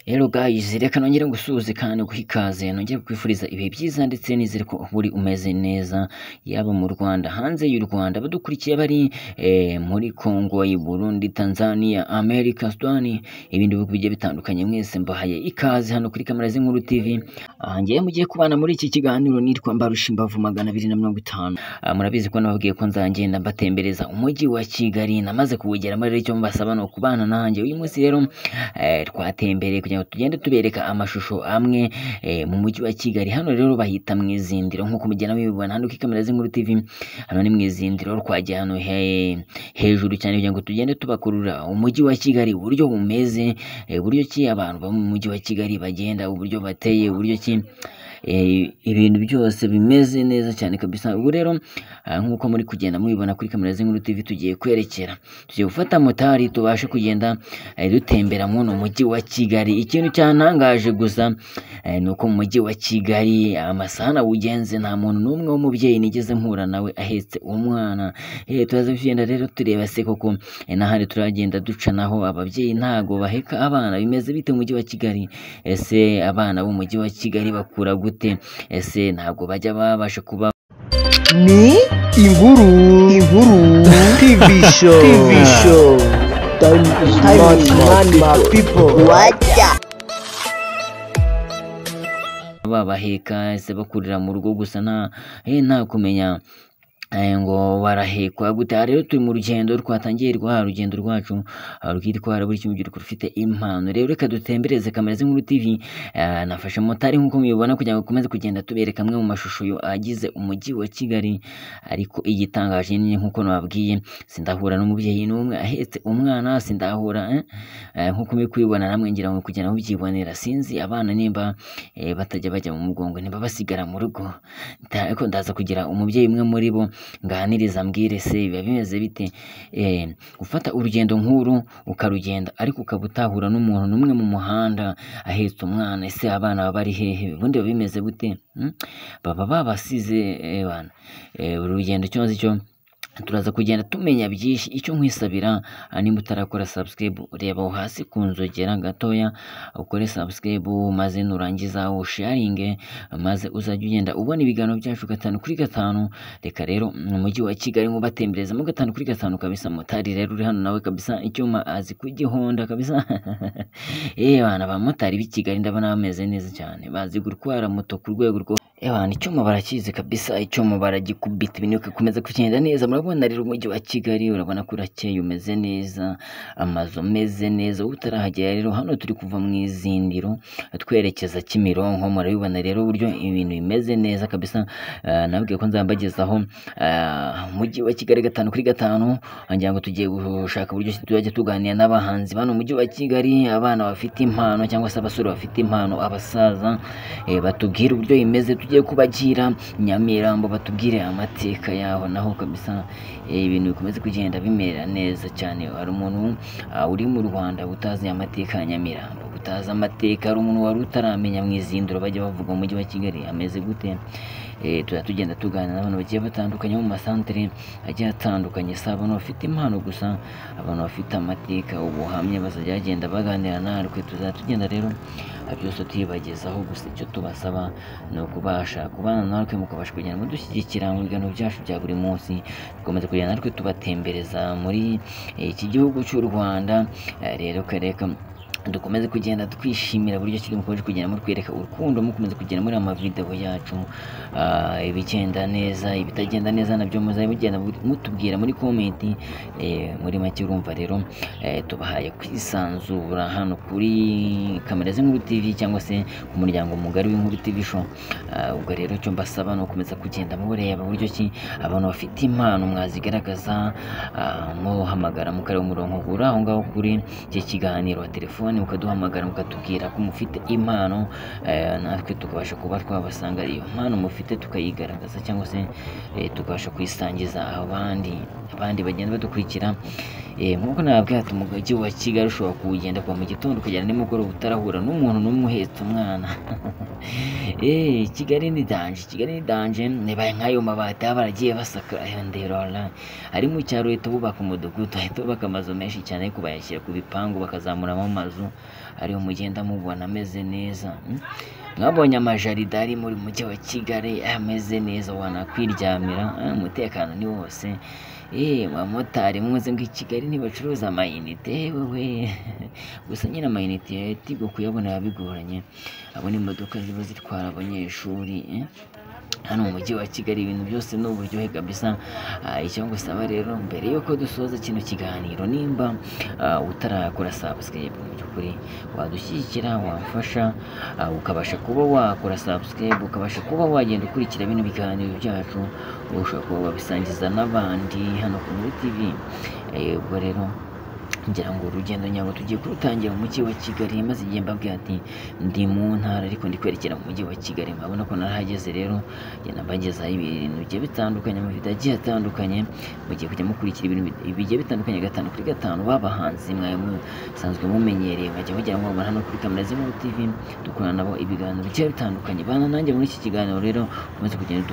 rero gayizi reka nongere ngusuhuze kandi nguhikaze nongere kwifuriza ibihe byiza ndetse nizere ko buri umeze neza yaba mu Rwanda hanze y'u Rwanda abadukurikiye bari eh, muri Congo i Burundi Tanzania America Sudani ibindi bihugu bigiye bitandukanye mwese mbahaye ikaze hano kuri kamera z'inkuru TV aha ngewe mugiye kubana muri iki kiganiro nitwa Mbarusha magana abiri na mirongo itanu Ah, murabizi ko nababwiye ko nzagenda mbatembereza umujyi wa Kigali namaze kuwugeramo rero icyo mbasaba ni ukubana nanjye uyu munsi rero eh, twatembereye kugira ngo tugende tubereka amashusho amwe eh, mu mujyi wa Kigali hano rero bahita mu izindiro nk'uko mugenda mubibona hano kuri kamera z'inkuru TV hano ni mu izindiro twagiye hano he- hejuru cyane kugira ngo tugende tubakurura umujyi wa Kigali uburyo umeze eh, uburyo ki abantu baba mu mujyi wa Kigali bagenda uburyo bateye uburyo ki eh, ibintu byose bimeze neza cyane kabisa ubu rero ah, nk'uko muri kugenda mubibona kuri kamera z'inkuru TV tugiye kwerekera tugiye gufata motari tubashe kugenda eh, dutembera muri uno mujyi wa Kigali ikintu cyantangaje gusa eh, ni uko mu mujyi wa Kigali amasaha nawugenze nta muntu n'umwe w'umubyeyi nigeze mpura nawe ahetse umwana eh, turaza kugenda rero tureba se koko eh, n'ahandi turagenda duca naho ababyeyi ntago baheka abana bimeze bite mu mujyi wa Kigali ese abana b'umujyi wa Kigali bakura gute ese ntabwo bajya babasha kuba ni inkuru inkuru tv show tv show time is Time is money, money, my my people babaheka ese bakurira mu rugo gusa nta eh, nta kumenya eh, ngo barahekwa gute aha rero turi mu rugendo twatangiye rwa rugendo rwacu ah, rwitwara buri kimwe urubyiruko rufite impano rero reka dutembereze kamera z'inkuru tv ah, nafashe motari nk'uko mubibona kugira ngo ukomeze kugenda tubereka amwe mu mashusho yo- agize umujyi wa kigali ariko igitangaje ni nk'uko nababwiye sindahura n'umubyeyi n'umwe ahetse umwana sindahura eh, eh, nk'uko muri kubibona namwe ngira ngo kugenda mubyibonera sinzi abana nimba eh, batajya bajya mu mugongo ntibabasigara mu rugo Nda- ariko ndaza kugira umubyeyi umwe muri bo nganiriza mbwire se biba bimeze bite Eh, gufata urugendo nk'uru ukarugenda ariko ukaba utahura n'umuntu n'umwe mu muhanda ahetse umwana ese abana baba bari hehe ubundi biba bimeze gute Hmm? baba babasize eh, bana Eh, buri rugendo icyo nzi cyo turaza kugenda tumenya byinshi icyo nkwisabira ah, nimba utarakora subscribe reba aho hasi ku nzogera gatoya ukore subscribe maze nurangiza usharinge maze uzajya ugenda ubona ibiganiro byacu gatanu kuri gatanu reka rero mu mujyi wa kigali nkubatemberezamo gatanu kuri gatanu kabisa motari rero uri hano nawe kabisa icyuma azi kugihonda kabisa eh bana abamotari b'i kigali ndabona bameze neza cyane bazi gutwara moto ku rwego rwo Ewana icyuma barakizi kabisa icyuma baragikubita ibintu bigakomeza kugenda neza murabona rero umujyi wa Kigali urabona ko urakeye umeze neza amazu ameze neza wowe utarahagera rero hano turi kuva mu izindiro twerekeza Kimironko murabibona rero uburyo ibintu bimeze neza kabisa uh, nabwiye ko nzambagezaho ah, umujyi wa Kigali gatanu kuri gatanu ngira ngo tugiye gushaka uburyo ki tuzajya tuganira n'abahanzi bano mu mujyi wa Kigali abana bafite impano cyangwa se abasore bafite impano abasaza eh, batubwire uburyo bimeze tugiye kubagira nyamirambo batubwire amateka yaho naho kabisa eh, ibintu bikomeze kugenda bimera neza cyane hari umuntu ah, uri mu rwanda utazi amateka ya nyamirambo utazi amateka hari umuntu wari utaramenya mu izindiro bajya bavuga mu mujyi wa kigali ameze gute Eh, tuzajya tugenda tuganira n'abantu bagiye batandukanye bo mu masantere agiye atandukanye si abantu bafite impano gusa abantu bafite amateka ubuhamya bazajya bagenda baganira natwe tuzajya tugenda rero aha byose tuyibagezaho gusa icyo tubasaba ni ukubasha kubana natwe mukabasha kugenda mudushyigikira mu biganiro byacu bya buri munsi dukomeza kugenda natwe tubatembereza muri eh, iki gihugu cy'u rwanda Eh, rero kareka dukomeze kugenda twishimira buryo kiri mukomeje kugenda mutwereka urukundo mukomeze kugenda muri ama video yacu ah, ibigenda neza ibitagenda neza nabyo muzabe mugenda mutubwira muri comment eh, muri make urumva rero eh, tubahaye kwisanzura hano kuri kamera z'inkuru tv cyangwa se ku muryango mugari w'inkuru tv show Ah, ubwo rero icyo mbasaba ni ukomeza kugenda mureba uburyo ki abantu bafite impano mwazigaragaza ah, muhamagara mukareba umurongo uri aho ngaho kuri iki kiganiro wa telefoni mukaduhamagara mukatubwira ko mufite impano eh, natwe tukabasha kuba twabasanga iyo mpano mufite tukayigaragaza cyangwa se eh, tukabasha kuyisangiza abandi abandi bagenda badukurikira Eh, nk'uko nababwiye ati umujyi wa kigali ushobora kuwugenda kuva mu gitondo kugera nimugoroba utarahura n'umuntu n'umwe uhetse umwana Eh, kigali ni danje kigali ni danje nibaye nk'ayo mabati baba baragiye basakara ndebara ari mu cyaro leta bubaka umudugudu bahita bubaka amazu menshi cyane ariko bayashyira ku bipangu bakazamuramo amazu ariho mugenda mubona ameze neza mm? mwabonye amajarida ari muri mujyi wa kigali ameze neza wanakwiryamira eh, umutekano ni wose Eh, abamotari muze ngo i kigali ntibacuruza amayinite wowe gusa nyine amayinite tigo kuyabona biba bigoranye abo ni imodoka ziba zitwara abanyeshuri eh. hano mu mujyi wa kigali ibintu byose ni uburyohe kabisa Ah, icyo ngusaba rero mbere y'uko dusoza kino kiganiro nimba ah, utarakora subscribe mu by'ukuri wadushyigikira wamfasha ah, ukabasha kuba wakora subscribe ukabasha kuba wagenda ukurikira bino biganiro byacu ushobora kuba wabisangiza n'abandi hano ku muri tv Eh, ubwo rero ngira ngo urugendo nyabo tugiye kurutangira mu mujyi wa kigali maze igihe mbabwira ati ndi mu ntara ariko ndi kwerekera mu mujyi wa kigali murabona ko narahageze rero ngenda mbagezaho ibintu bigiye bitandukanye mu video agiye atandukanye mugiye kujya mukurikira ibintu bi- bigiye bitandukanye gatanu kuri gatanu babahanzi mwawe musanzwe mumenyereye bajya bagira ngo hano kuri kamera z'imuru tv dukorana nabo ibiganiro bigiye bitandukanye bana nanjye muri iki kiganiro rero umaze kugenda